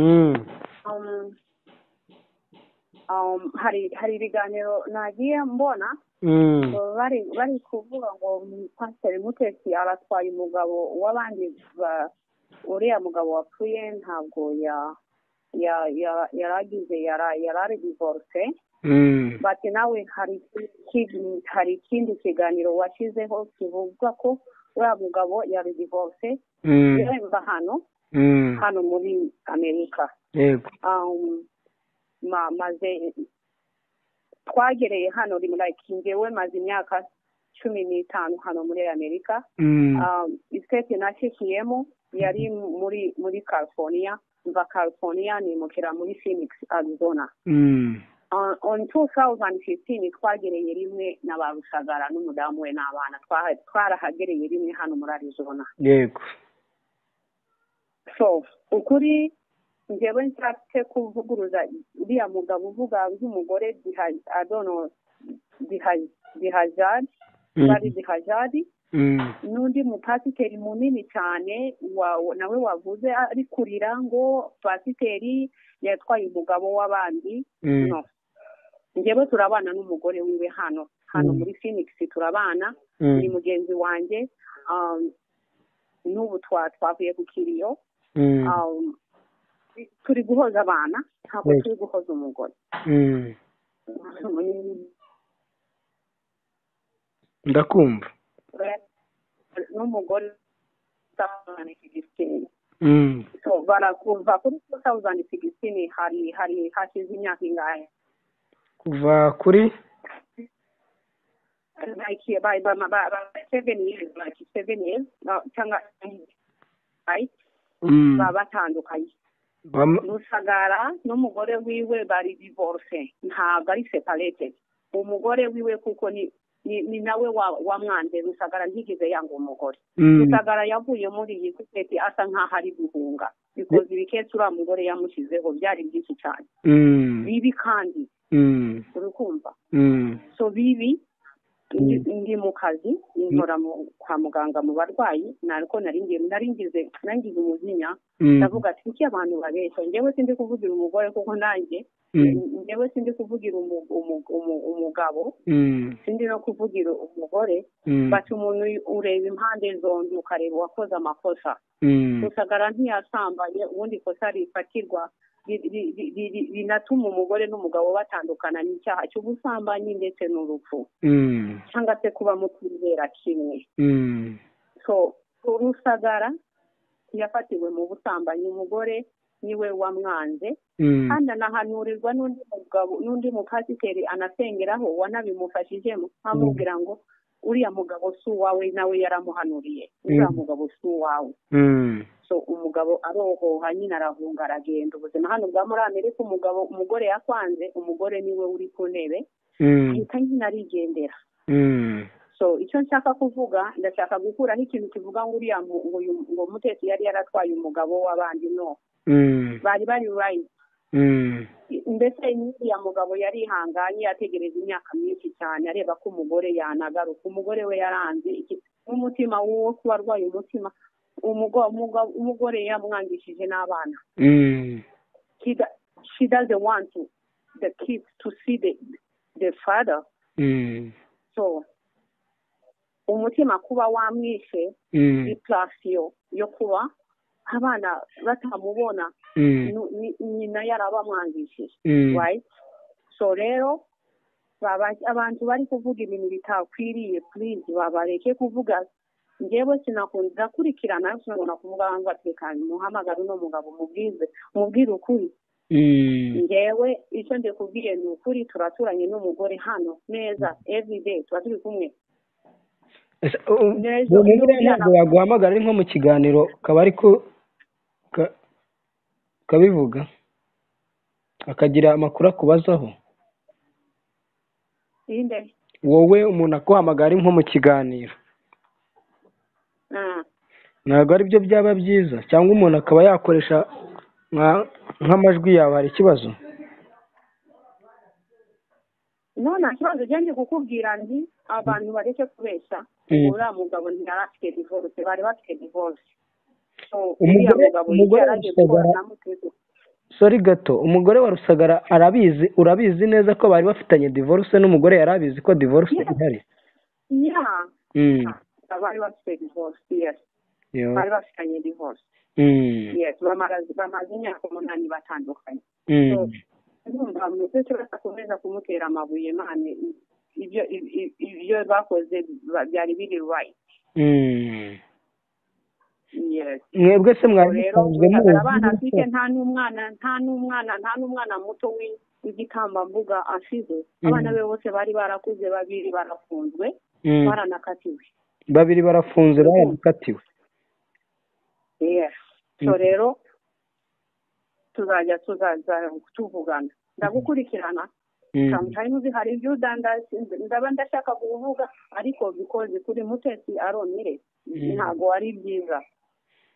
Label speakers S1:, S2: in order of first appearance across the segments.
S1: మ్మ్.
S2: అవును Um, hari hari ibiganiro nagiye mbona
S1: hmm.
S2: uh, bari bari kuvuga ngo pasiteri mutesi aratwaye umugabo w'abandi ba- uriya mugabo wapfuye ntabwo ya ya- ya- yaragize yara- yarari divorce
S1: hmm.
S2: bati nawe hari iki- hari ikindi kiganiro washyizeho kivuga ko uriya mugabo yari divorce
S1: hmm.
S2: yemba hano
S1: hmm.
S2: hano muri amerika
S1: yego
S2: um, ma, maze twagereye hano rimwe like njyewe maze imyaka cumi n'itanu hano muri amerika
S1: hmm.
S2: um, state nashyikiyemo yari muri muri california mva california nimukira muri phoenix arizona
S1: hmm.
S2: On- on 2015 twagereye rimwe na ba rusagara n'umudamu we n'abana Twa- twarahagereye rimwe hano muri arizona
S1: yego
S2: so ukuri njyewe nshatse kuvuguruza uriya mugabo uvuga nk'umugore diha- I don't know, diha- dihajadi
S1: hmm.
S2: bari dihajadi
S1: hmm.
S2: n'undi mupasiteri munini cyane wa- nawe wavuze ari kurira ngo pasiteri yatwaye umugabo w'abandi
S1: hmm.
S2: no njyewe turabana n'umugore wiwe hano hano
S1: Mm.
S2: muri phoenix turabana
S1: hmm.
S2: ni mugenzi wanjye um, n'ubu twa- twavuye ku kiriyo
S1: hmm.
S2: Um, turi guhoza abana ntabwo
S1: Yes.
S2: turi guhoza umugore
S1: hmm. ndakumva
S2: n'umugore utahana igisenge.
S1: Hmm.
S2: So, barakumva kuri 2016 hari hari hashize imyaka ingahe
S1: kuva kuri
S2: like by by by by seven years like seven years no, cyangwa right
S1: hmm.
S2: baba batandukanye
S1: Bam-
S2: rusagara n'umugore wiwe bari divorce ntabwo ari separated umugore wiwe kuko ni ni, ni nawe wa- wamwanze rusagara ntigize yanga umugore
S1: hmm.
S2: rusagara yavuye muri iyi sosiyete asa nk'aho ari guhunga bikoze ibiketse uriya mugore yamushyizeho byari byinshi cyane
S1: hmm.
S2: bibi kandi
S1: hmm.
S2: urukumva
S1: hmm.
S2: so bibi ndi- ndi mu kazi nkora mu- kwa muganga mu barwayi nariko nari ngiye nari ngize nangize umujinya
S1: hmm.
S2: ndavuga ati kuki abantu babeshya njyewe sindi kuvugira umugore kuko nanjye
S1: hmm.
S2: njyewe sindi kuvugira umu- umu- umu- umugabo
S1: hmm.
S2: sindi no kuvugira umugore
S1: hmm.
S2: bati umuntu ureba impande zombi ukareba uwakoze amakosa
S1: hmm.
S2: rusagara ntiyasambanye ubundi ikosa rifatirwa ri- ri- ri- ri- ri- rinatuma umugore n'umugabo batandukana n'icyaha cy'ubusambanyi ndetse n'urupfu
S1: hmm.
S2: cyangwa se kuba mutizera kimwe
S1: hmm.
S2: so rusagara yafatiwe mu busambanyi umugore niwe wamwanze
S1: hmm.
S2: kandi anahanurirwa n'undi mugabo n'undi mupasiteri anasengeraho wanabimufashijemo amubwira ngo uriya mugabo si uwawe nawe yaramuhanuriye uriya
S1: Mm.
S2: mugabo si uwawe
S1: hmm.
S2: so umugabo arohoha nyine arahunga aragenda ubuzima hano bwa muri amerika umugabo umugore yakwanze umugore niwe uri ku ntebe
S1: hmm.
S2: ahita nyine arigendera
S1: hmm.
S2: so icyo nshaka kuvuga ndashaka gukuraho ikintu kivuga ngo uriya mu- ngo uyu- ngo mutetsi yari yaratwaye umugabo w'abandi no
S1: hmm.
S2: bari bari right
S1: hmm.
S2: mbese uriya mugabo yari ihanganye yategereje imyaka myinshi cyane areba ko umugore yanagaruka umugore we yaranze iki- n'umutima w'uwo kuba arwaye umutima umugo- umugo- umugore yamwangishije n'abana
S1: hmm.
S2: He do- she doesn't want to, the kids to see the, the father
S1: hmm.
S2: so umutima kuba wamwishe
S1: hmm.
S2: iplasiyo yo kuba abana batamubona
S1: hmm.
S2: nu- ni- nyina yarabamwangishije
S1: hmm.
S2: right so rero baba- abantu bari kuvuga ibintu bitakwiriye please babareke kuvuga njyewe sinakunda ndakurikirana ariko sinakunda kuvuga abantu batekanye muhamagare uno mugabo mubwize mubwire ukuri
S1: hmm.
S2: njyewe icyo ndikubwiye ni ukuri turaturanye n'umugore hano neza everyday tuba turi kumwe
S1: Ese, u- u-
S2: Neza,
S1: uwo mugore
S2: umwana-
S1: ntabwo yaguhamagara ari nko mu kiganiro kaba ari ku ka- kabivuga akagira amakuru akubazaho
S2: inde
S1: wowe umuntu akuhamagara ari nko mu kiganiro
S2: Ah,
S1: ntabwo ari byo byaba byiza cyangwa umuntu akaba yakoresha nka- nk'amajwi yawe hari ikibazo
S2: no nta kibazo njye kukubwira nti abantu bareke kubeshya
S1: Mm.
S2: uriya mugabo ntiyari afite divorce bari bafite divorce So,
S1: Umugore-
S2: uriya mugabo
S1: umugore
S2: yaraje
S1: arashobora-
S2: guhura na mutego
S1: sori gato umugore wa rusagara arabizi urabizi neza ko bari bafitanye divorce n'umugore yari abizi ko divorce ihari
S2: ya
S1: Mm,
S2: bari bafite divorce yes
S1: yo.
S2: bari bafitanye divorce
S1: Mm,
S2: yes bamara- bamaze imyaka umunani batandukanye
S1: mm,
S2: ndumva umutesi bakomeza kumutera amabuye mane ibyo i- i- ibyo bakoze ba- byari biri right
S1: mm.
S2: yes
S1: mwebwe se mwari
S2: rero
S1: musanzwe
S2: ugaragara abana
S1: muzi
S2: afite nta n'umwana nta n'umwana nta n'umwana muto w'i- w'igitambambuga ashize
S1: Mhm.
S2: abana be bose bari barakuze babiri barafunzwe
S1: Mm,
S2: baranakatiwe
S1: babiri barafunze
S2: Mhm.
S1: baranakatiwe
S2: Yes. so
S1: Mhm.
S2: rero tuzajya tuzaza tuvugana ndagukurikirana
S1: Mm,
S2: sometimes hari ibyo udandaza ndaba ndashaka kuvuga ariko because kuri mutesi aronire
S1: Mhm.
S2: ntabwo ari byiza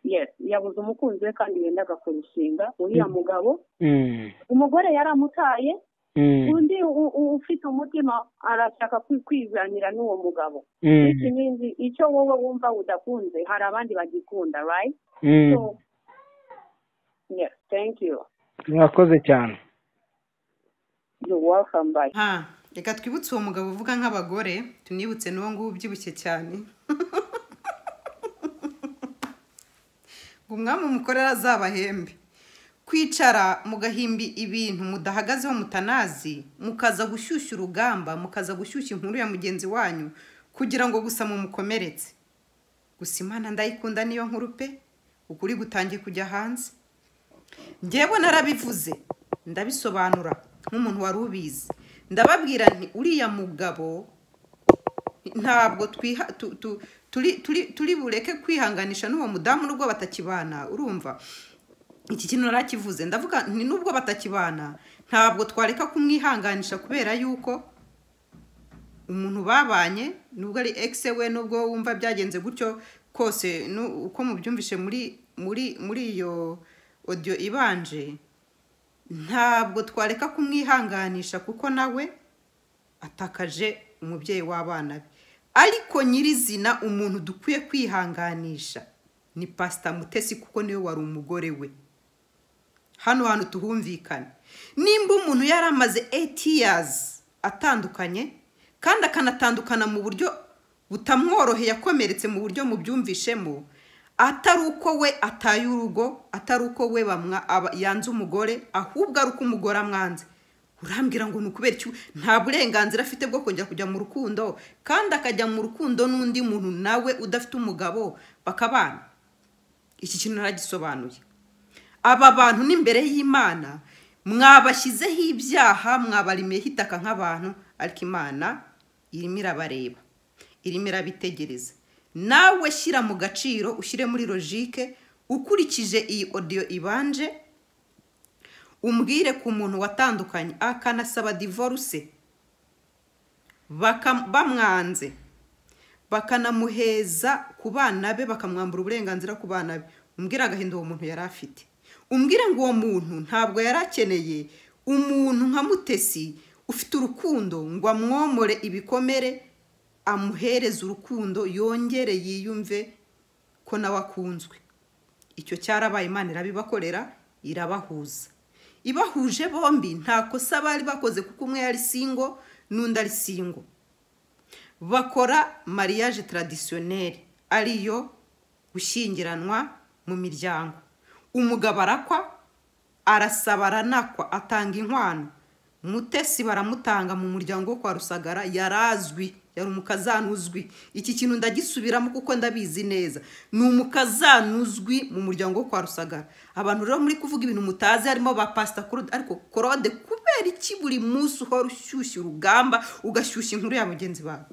S2: yes yabuze umukunzi we kandi yendaga kurushinga uriya
S1: Mhm.
S2: mugabo
S1: mm,
S2: umugore yaramutaye
S1: mm,
S2: undi u- u- ufite umutima arashaka kwi- kwizanira n'uwo mugabo
S1: mm,
S2: It means icyo wowe wumva udakunze hari abandi bagikunda right
S1: mm.
S2: so yes thank you
S1: mwakoze cyane
S2: you're welcome bye
S3: ha reka twibutse uwo mugabo uvuga nk'abagore tunibutse n'uwo nguwo ubyibushye cyane ngo umwami umukorera azabahembe kwicara mugahimbi ibintu mudahagazeho mutanazi mukaza gushyushya urugamba mukaza gushyushya inkuru ya mugenzi wanyu kugira ngo gusa mumukomeretse gusa imana ndayikunda niyo nkuru pe ukuri gutangiye kujya hanze njyewe narabivuze ndabisobanura nk'umuntu wari ubizi ndababwira nti uriya mugabo ntabwo twiha tu- tu- turi turi turi bureke kwihanganisha n'uwo mudamu n'ubwo batakibana urumva iki kintu narakivuze ndavuga ni n'ubwo batakibana ntabwo twareka kumwihanganisha kubera yuko umuntu babanye nubwo ari egise we nubwo wumva byagenze gutyo kose nu- uko mubyumvishe muri muri muri iyo odiyo ibanje ntabwo twareka kumwihanganisha kuko nawe atakaje umubyeyi w'abana be ariko nyirizina umuntu dukwiye kwihanganisha ni pasita mutesi kuko niwe wari umugore we hano hantu tuhumvikane nimba umuntu yari amaze 8 years atandukanye kandi akanatandukana mu buryo butamworoheye akomeretse mu buryo mubyumvishemo atari uko we ataye urugo atari uko we bamwa aba- yanze umugore ahubwo ari uko umugore amwanze urambwira ngo ni ukubera iki nta burenganzira afite bwo kongera kujya mu rukundo kandi akajya mu rukundo n'undi muntu nawe udafite umugabo bakabana iki kintu naragisobanuye aba bantu n'imbere y'imana mwabashyizeho ibyaha mwabarimiyeho itaka nk'abantu ariko imana irimo irabareba irimo irabitegereza nawe shyira mu gaciro ushyire muri logike ukurikije iyi odiyo ibanje umbwire ku muntu watandukanye akanasaba divorce baka- bamwanze bakanamuheza ku bana be bakamwambura uburenganzira ku bana be umbwire agahinda uwo muntu yari afite umbwire ngo uwo muntu ntabwo yari akeneye umuntu nka mutesi ufite urukundo ngo amwomore ibikomere amuhereze urukundo yongere yiyumve ko nawe akunzwe icyo cyarabaye imana irabibakorera irabahuza ibahuje bombi nta kosa bari bakoze kuko umwe yari singo n'undi ari singo bakora mariage traditionnelle ariyo gushyingiranwa mu miryango umugabo arakwa arasaba aranakwa atanga inkwano mutesi baramutanga mu muryango wo kwa rusagara yarazwi yari umukazana uzwi iki kintu ndagisubiramo kuko ndabizi neza ni umukazana uzwi mu muryango wo kwa rusagara abantu rero muri kuvuga ibintu mutazi harimo ba pasita korode ariko korode kubera iki buri munsi uhora ushyushya urugamba ugashyushya inkuru ya mugenzi bawe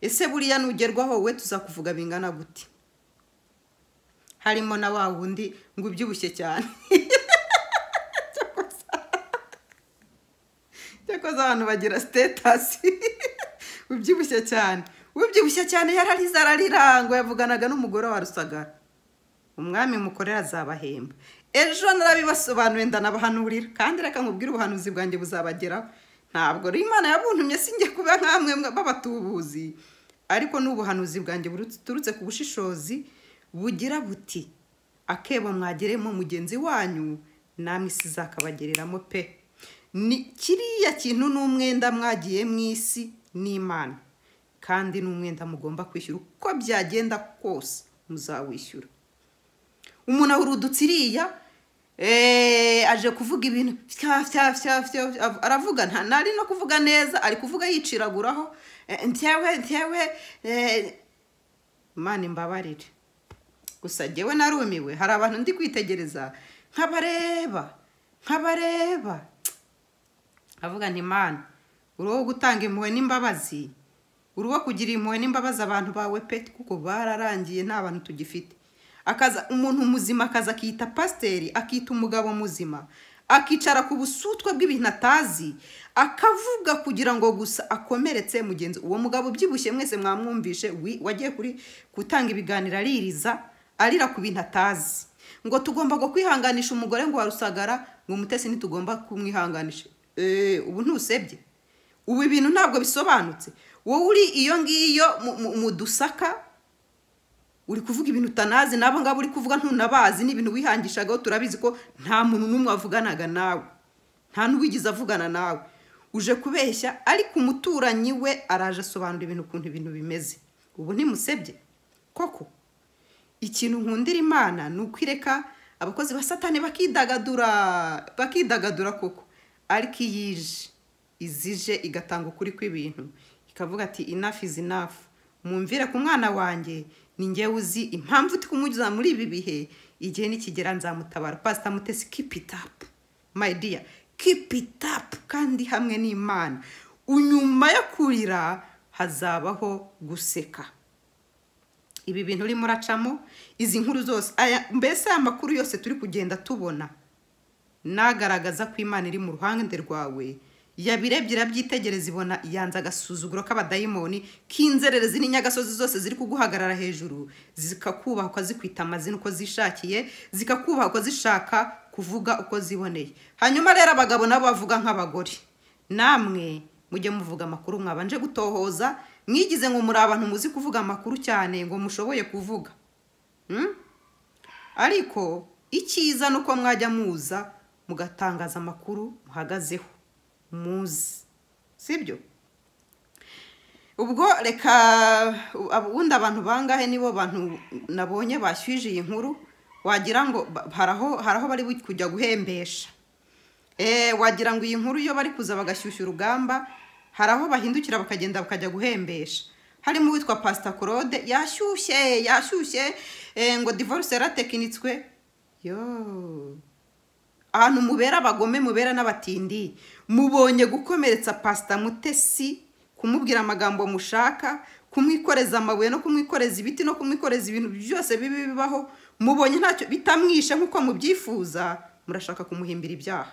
S3: ese buriya nugerwaho we tuzakuvuga bingana gute harimo na wa wundi ngo ubyibushye cyane cyakoze abantu bagira sitetasi ubyibushye cyane ubyibushye cyane yararize ararira ngo yavuganaga n'umugore wa rusagara umwami mukorera azabahemba ejo narabibasobanuriye ndanabahanurira kandi reka nkubwire ubuhanuzi bwanjye buzabageraho ntabwo rero imana yabuntumye sinjye kuba nk'amwe b'abatubuzi ariko ni ubuhanuzi bwanjye buturutse ku bushishozi bugira buti akebo mwageremo mugenzi wanyu namwe isi zakabagereramo pe ni kiriya kintu ni umwenda mwagiye mu isi n'imana kandi ni umwenda mugomba kwishyura uko byagenda kose muzawishyura umuntu ahurudutse iriya eee aje kuvuga ibintu fya fya fya fya aravuga nta ntari no kuvuga neza ari kuvuga yiciraguraho eh, ntewe ntewe eh, imana imbabarire gusa njyewe narumiwe hari abantu ndi kwitegereza nk'abareba nk'abareba avuga nti imana uri uwo gutanga impuhwe n'imbabazi uri uwo kugira impuhwe n'imbabazi abantu bawe pe kuko bararangiye nta bantu tugifite akaza umuntu muzima akaza akiyita pasiteri akita umugabo muzima akicara ku busutwa bw'ibintu atazi akavuga kugira ngo gusa akomeretse mugenzi uwo mugabo ubyibushye mwese mwamwumvishe wi- wagiye kuri gutanga ibiganiro aririza arira ku bintu atazi ngo tugomba ngo kwihanganisha umugore ngo warusagara ngo umutesi ntitugomba kumwihanganisha eee ubu ntusebye ubu ibintu ntabwo bisobanutse wowe uri iyo ngiyo mu- mu- mu dusaka uri kuvuga ibintu utanazi n'abo ngabo uri kuvuga ntunabazi n'ibintu wihangishagaho turabizi ko nta muntu n'umwe wavuganaga nawe nta n'uwigeze avugana nawe uje kubeshya ariko umuturanyi we araje asobanura ibintu ukuntu ibintu bimeze ubu ntimusebye koko ikintu nkundira imana ni ukwireka abakozi ba satani bakidagadura bakidagadura koko ariko iyo ije izije igatanga ukuri kw'ibintu ikavuga ati enough is enough mwumvire ku mwana wanjye ni njyewe uzi impamvu uri kumunyuza muri ibi bihe igihe nikigera nzamutabara pasita mutesi keep it up my dear keep it up kandi hamwe n'imana nyuma yo kurira hazabaho guseka ibi bintu urimo uracamo izi nkuru zose aya mbese aya makuru yose turi kugenda tubona nagaragaza ko imana iri mu ruhande rwawe yabirebye irabyitegereza ibona yanze agasuzuguro k'abadayimoni k'inzererezi n'inyagasozi zose ziri kuguhagarara hejuru zikakubaha uko zikwita amazina uko zishakiye zikakubaha uko zishaka kuvuga uko ziboneye hanyuma rero abagabo nabo bavuga nk'abagore namwe mujye muvuga amakuru mwabanje gutohoza mwigize ngo muri abantu muzi kuvuga amakuru cyane ngo mushoboye kuvuga Hmm? ariko icyiza ni uko mwajya muza mugatangaza amakuru muhagazeho muzi sibyo ubwo reka ubundi abantu bangahe nibo bantu nabonye bashyuje iyi nkuru wagira ngo ba- haraho haraho bari bu- kujya guhembesha Eh, wagira ngo iyi nkuru iyo bari kuza bagashyushya urugamba hari aho bahindukira bakagenda bakajya guhembesha harimo uwitwa pasita claude yashyushye yashyushye eh, ngo divorce yaratekinitswe yo ahantu mubera abagome mubera n'abatindi mubonye gukomeretsa pasita mutesi kumubwira amagambo mushaka kumwikoreza amabuye no kumwikoreza ibiti no kumwikoreza ibintu byose bibi bibaho mubonye ntacyo bitamwishe nk'uko mubyifuza murashaka kumuhimbira ibyaha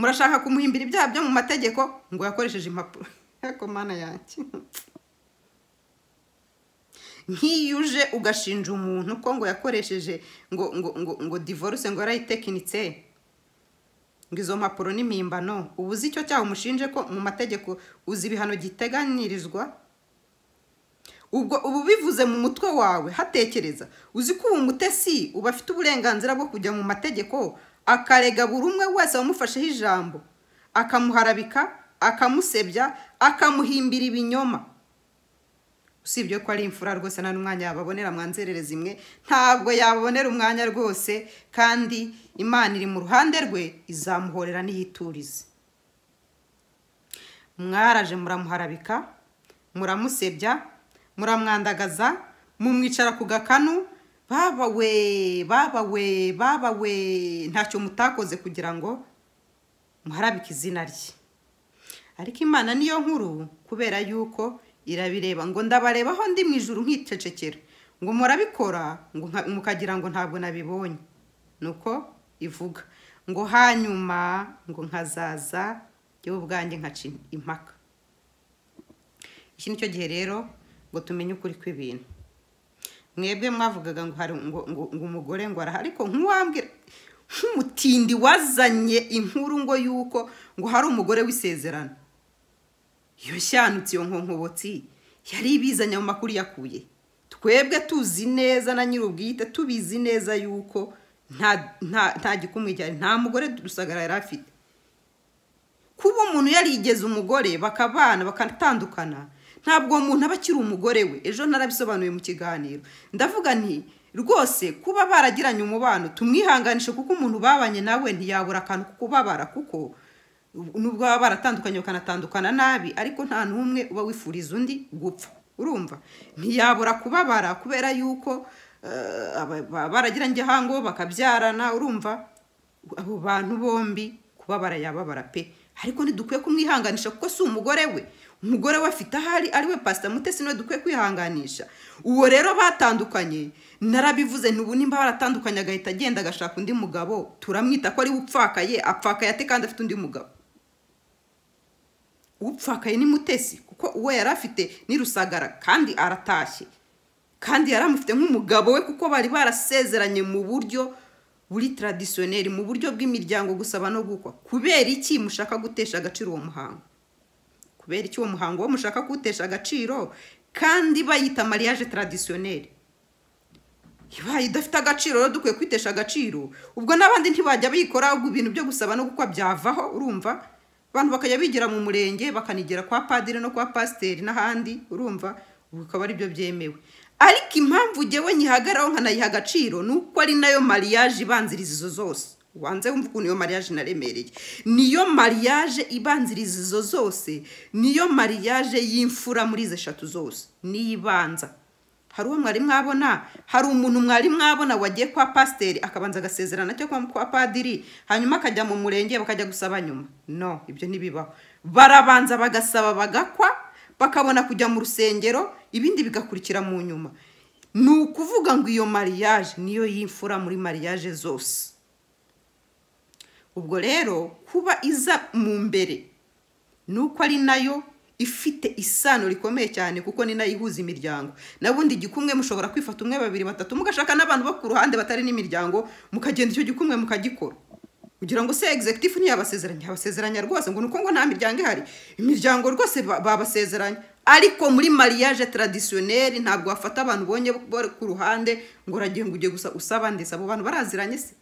S3: murashaka kumuhimbira ibyaha byo mu mategeko ngo yakoresheje impapuro ariko mana yanjye nk'iyo uje ugashinja umuntu ko ngo yakoresheje ngo ngo ngo ngo divorce ngo yarayitekinitse ngo izo mpapuro n'impimbano ubu uzi icyo cyaha umushinje ko mu mategeko uzi ibihano giteganyirizwa ubwo ubu bivuze mu mutwe wawe hatekereza uzi ko uwo mutesi uba afite uburenganzira bwo kujya mu mategeko akarega buri umwe wese wamufasheho ijambo akamuharabika akamusebya akamuhimbira ibinyoma usibye ko ari imfura rwose nta n'umwanya yababonera mwanzerere zimwe ntabwo yabonera umwanya rwose kandi imana iri mu ruhande rwe izamuhorera n'iyiturize mwaraje muramuharabika muramusebya muramwandagaza mumwicara ku gakanu babawe babawe babawe ntacyo mutakoze kugira ngo muharabike izina rye ariko imana niyo nkuru kubera yuko irabireba ngo ndabareba aho ndi mu ijuru nkicecekera ngo murabikora ngo nka- mukagira ngo ntabwo nabibonye nuko ivuga ngo hanyuma ngo nkazaza yewe ubwanjye nkaca impaka iki ni cyo gihe rero ngo tumenye ukuri kw'ibintu mwebwe mwavugaga ngo hari ngo, ngo, ngo umugore ngo araha ariko nkuwambwira nk'umutindi wazanye inkuru ngo yuko ngo hari umugore w'isezerano iyo shanutse iyo nkonkobotsi yari ibizanye mu makuru yakuye twebwe tuzi neza na nyir'ubwite tubizi neza yuko nta nta nta gikumwe cyane nta mugore rusagara yari afite kuba umuntu yarigeze umugore bakabana bakanatandukana ntabwo uwo muntu aba akiri umugore we ejo narabisobanuye mu kiganiro ndavuga nti rwose kuba baragiranye umubano tumwihanganishe kuko umuntu babanye nawe ntiyabura akantu ko kubabara kuko nubwo baba baratandukanye bakanatandukana nabi ariko nta n'umwe uba wifuriza undi gupfa urumva ntiyabura kubabara kubera yuko eh, aba- ba- baragiranye igihango bakabyarana urumva abo bantu bombi kubabara yababara pe ariko ntidukwiye kumwihanganisha kuko si umugore we umugore we afite ahari ari we pasita mutesi niwe dukwiye kwihanganisha uwo rero batandukanye narabivuze ntubu nimba baratandukanye agahita agenda agashaka undi mugabo turamwita ko ari we upfakaye apfakaye ate kandi afite undi mugabo upfakaye ni mutesi kuko uwo yari afite ni rusagara kandi aratashye kandi yaramufite nk'umugabo we kuko bari barasezeranye mu buryo buri taradisiyoneri mu buryo bw'imiryango gusaba no gukwa kubera iki mushaka gutesha agaciro uwo muhango kubera iki uwo muhango wo mushaka kuwutesha agaciro kandi bayita mariage taradisiyoneri ibaye idafite agaciro rero dukwiye kwitesha agaciro ubwo n'abandi ntibajya bikora ahubwo ibintu byo gusaba no gukwa byavaho urumva abantu bakajya bigira mu murenge bakanigera kwa padiri no kwa pasiteri n'ahandi urumva ubu bikaba aribyo byemewe ariko impamvu ngewe nyihagaraho nkanayiha agaciro ni uko ari nayo mariage ibanziriza izo zose wanze wumva ukuntu iyo mariage inaremereye niyo mariage ibanziriza izo zose niyo mariage y'imfura muri izi eshatu zose niyo ibanza hari uwo mwari mwabona hari umuntu mwari mwabona wagiye kwa pasiteri akabanza agasezerana cyo kwa kwa padiri hanyuma akajya mu murenge bakajya gusaba nyuma no ibyo ntibibaho barabanza bagasaba bagakwa bakabona kujya mu rusengero ibindi bigakurikira mu nyuma ni ukuvuga ngo iyo mariage niyo y'imfura muri mariage zose ubwo rero kuba iza mu mbere ni uko ari nayo ifite isano rikomeye cyane kuko ni nayo ihuza imiryango nabundi igikumwe mushobora kwifata umwe babiri batatu mugashaka n'abantu bo ku ruhande batari n'imiryango mukagenda icyo gikumwe mukagikora kugira ngo se egizegitifu ntiyabasezeranye abasezeranya rwose ngo ni uko ngo nta miryango ihari imiryango rwose ba- babasezeranya ariko muri mariage taradisiyoneri ntabwo wafata abantu ubonye bari ku ruhande ngo uragiye ngo ujye gusa usaba ndetse abo bantu baraziranye se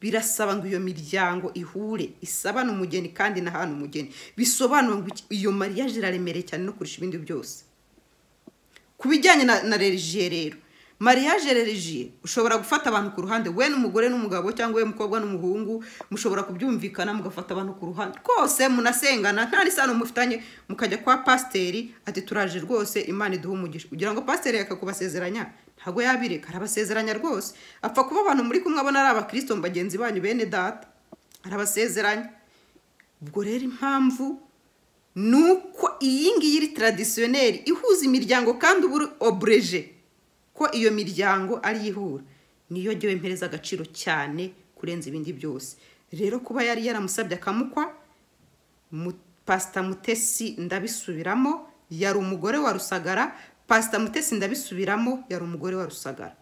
S3: birasaba ngo iyo miryango ihure isabane umugeni kandi nahana umugeni bisobanura ngo iki- iyo mariage iraremereye cyane no kurusha ibindi byose ku bijyanye na, na religiye rero mariage religiye ushobora gufata abantu ku ruhande we n'umugore n'umugabo cyangwa we mukobwa n'umuhungu mushobora kubyumvikana mugafata abantu ku ruhande rwose munasengana nta n'isano mufitanye mukajya kwa pasiteri ati turaje rwose imana iduhe umugisha kugira ngo pasiteri yakakubasezeranya ntabwo yabireka arabasezeranya rwose apfa kuba abantu muri kumwe abona ari abakristo mu bagenzi banyu bene data arabasezeranya ubwo rero impamvu ni uko iyi ngiyi iri taradisiyoneri ihuza imiryango kandi uba uri obureje ko iyo miryango ari yo ihura niyo jya wempereza agaciro cyane kurenza ibindi byose rero kuba yari yaramusabye akamukwa mu- pasita mutesi ndabisubiramo yari umugore wa rusagara pasita mutesi ndabisubiramo yari umugore wa rusagara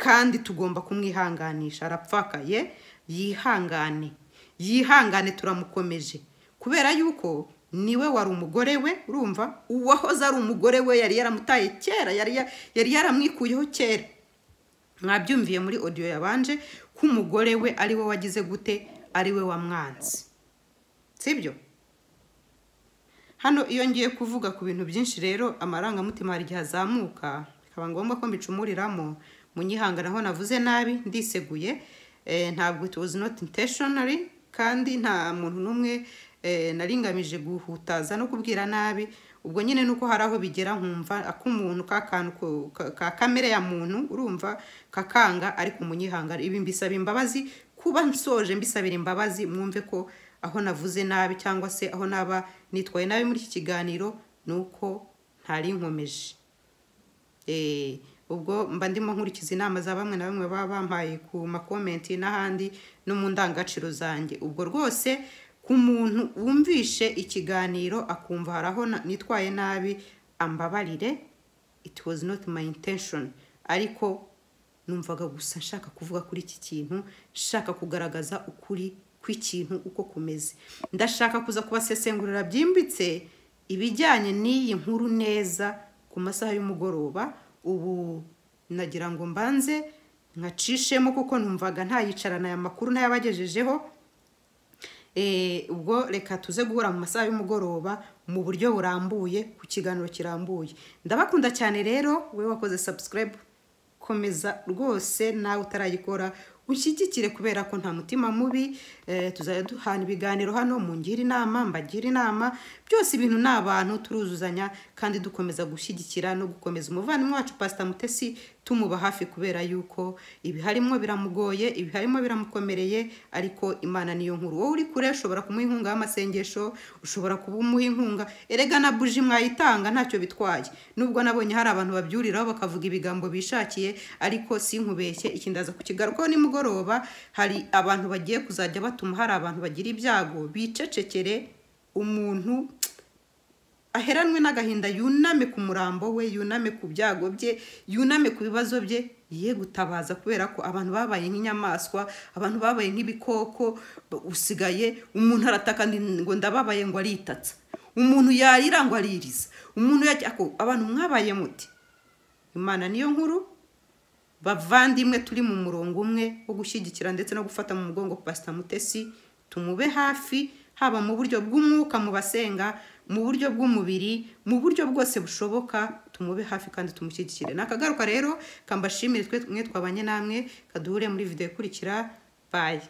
S3: kandi tugomba kumwihanganisha arapfakaye yihangane yihangane turamukomeje kubera yuko niwe wari umugore we urumva uwahoze ari umugore we yari yaramutaye kera yari ya- yari yaramwikuyeho kera mwabyumviye muri odiyo yabanje ko umugore we ari we wagize gute ari we wamwanze sibyo hano iyo ngiye kuvuga ku bintu byinshi rero amarangamutima hari igihe azamuka bikaba ngombwa ko mbicumuriramo munyihanganaho navuze nabi ndiseguye Eh, ntabwo it was not intentionally kandi nta muntu n'umwe eh, naringamije guhutaza no kubwira nabi ubwo nyine nuko hari aho bigera nkumva ak'umuntu ka kantu ko- ka- ka kamere ya muntu urumva kakanga ariko munyihangana ibi mbisaba imbabazi kuba nsoje mbisabira imbabazi mwumve ko aho navuze nabi cyangwa se aho naba nitwaye nabi muri iki kiganiro ni uko ntari nkomeje Eh, ubwo mba ndimo nkurikiza inama za bamwe na bamwe baba bampaye ku makomenti n'ahandi no mu ndangagaciro zanjye ubwo rwose ku muntu wumvishe ikiganiro akumva hari aho na- nitwaye nabi ambabarire it was not my intention ariko numvaga gusa nshaka kuvuga kuri iki kintu nshaka kugaragaza ukuri kw'ikintu uko kumeze ndashaka kuza kubasesengurira byimbitse ibijyanye n'iyi nkuru neza ku masaha y'umugoroba ubu nagira ngo mbanze nkacishemo kuko numvaga ntayicarana aya makuru ntayabagejejeho Eh, ubwo reka tuze guhura mu masaha y'umugoroba mu buryo burambuye ku kiganiro kirambuye ndabakunda cyane rero wowe wakoze subscribe komeza rwose nawe utarayikora ushyigikire kubera ko nta mutima mubi eh, tuzajya duhana ibiganiro hano mungire inama mbagire inama byose ibintu ni abantu turuzuzanya kandi dukomeza gushyigikira no gukomeza umuvandimwe wacu pasita mutesi tumuba hafi kubera yuko ibiharimo biramugoye ibiharimo biramukomereye ariko imana niyo nkuru wowe uri kure ushobora kumuha inkunga y'amasengesho ushobora kumuha inkunga erega na buji mwayitanga ntacyo bitwaye nubwo nabonye hari abantu babyuriraho bakavuga ibigambo bishakiye ariko sinkubeshye ikindi aza kukigarukaho nimugoroba hari abantu bagiye kuzajya batuma hari abantu bagira ibyago bicecekere umuntu aheranwe n'agahinda yuname ku murambo we yuname ku byago bye yuname ku bibazo bye ye gutabaza kubera ko abantu babaye nk'inyamaswa abantu babaye nk'ibikoko b- usigaye umuntu arataka ndi- ngo ndababaye ngo aritatsa umuntu yarira ngo aririza umuntu yajya ako abantu mwabaye muti imana niyo nkuru bavandimwe turi mu murongo umwe wo gushyigikira ndetse no gufata mu mugongo pasita mutesi tumube hafi haba mu buryo bw'umwuka mu basenga mu buryo bw'umubiri mu buryo bwose bushoboka tumube hafi kandi tumushyigikire ni akagaruka rero kambashimire twe mwe twabanye namwe kaduhure muri video ikurikira bayi